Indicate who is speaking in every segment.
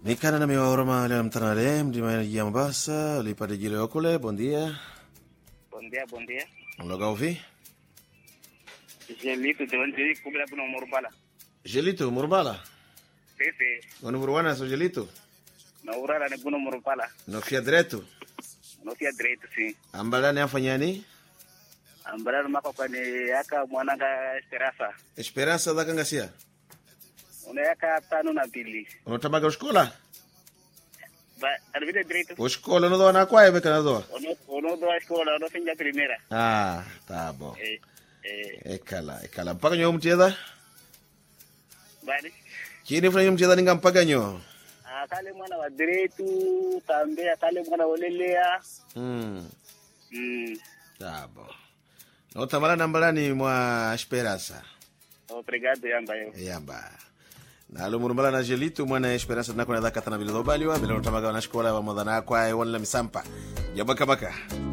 Speaker 1: Nikana na miwaoroma leo mtanale mdima ya Mombasa ulipata jilo yokule bondia
Speaker 2: Bom dia, bom dia.
Speaker 1: mloga uvi
Speaker 2: Gelito de onde kubla buno morbala.
Speaker 1: Gelito murbala
Speaker 2: Sisi
Speaker 1: wani murwana so Gelito
Speaker 2: na urara ne buno morbala.
Speaker 1: no fia direto
Speaker 2: No tia direito sim.
Speaker 1: ambalani afanyani
Speaker 2: Ambara maka kwa ni yaka mwananga Serasa.
Speaker 1: esperança da kangasia
Speaker 2: Una yaka tano na mbili.
Speaker 1: unotambaga ushkola
Speaker 2: Ba alvide direito.
Speaker 1: ushkola unodoa na kwaye beka nadoa
Speaker 2: Ono ono do escola, ono finja primeira.
Speaker 1: ah tá bom
Speaker 2: Eh eh
Speaker 1: ekala ekala mpaka nyo mcheza
Speaker 2: bali.
Speaker 1: chini funa nyo mcheza ninga mpaka nyo
Speaker 2: Akale mwana wa direito tambe akale mwana olelea.
Speaker 1: hmm
Speaker 2: Mm.
Speaker 1: tá bom notamala nambalani mwa esperança
Speaker 2: Obrigado yamba yo.
Speaker 1: yamba nalo murumbala na gelito mwana esperança nako nadha katana vile dhobaliwa vile notamaga na shkola wa modana kwa e wala misampa jabaka baka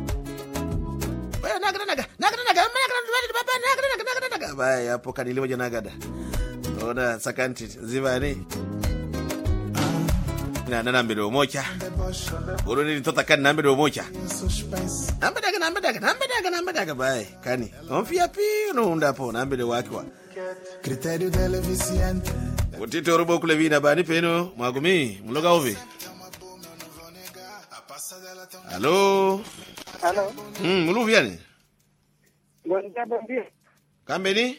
Speaker 1: Baya, naga naga naga naga naga naga baba naga naga naga naga baya hapo kanili moja nagada ona sakanti zivani na nana mbele moja uro ni tota kan na mbele moja namba daga namba daga namba daga namba daga baya kani onfia pi no unda po na mbele wakiwa
Speaker 3: Critério dele é viciante.
Speaker 1: utite urubo kule vina bani peno mwagumi mloga uvi
Speaker 3: A passa dela tem um
Speaker 1: halo
Speaker 2: Hello.
Speaker 1: mm, muluvi yani
Speaker 2: Bom dia, bom dia.
Speaker 1: kambeni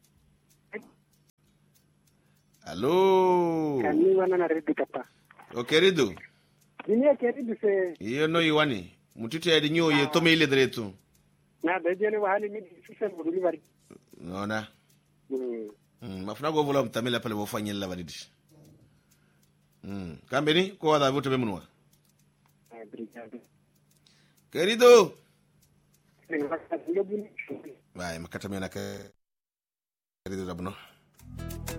Speaker 1: halo
Speaker 2: Kami wana na ready papa.
Speaker 1: okeridu
Speaker 2: Dunia karibu se
Speaker 1: iyo no iwani mutite yadi nyo ye tome ile dretu
Speaker 2: na dajene wa hali mimi sisa muduli bari.
Speaker 1: nona
Speaker 2: Mm.
Speaker 1: mm, mafuna go vula mtamila pale bofanyella badidi mm. kambeni ko wada vote bemunwa
Speaker 2: Obrigado.
Speaker 1: kerido
Speaker 2: Ndio buni.
Speaker 1: vai makata mena ke kerido rabno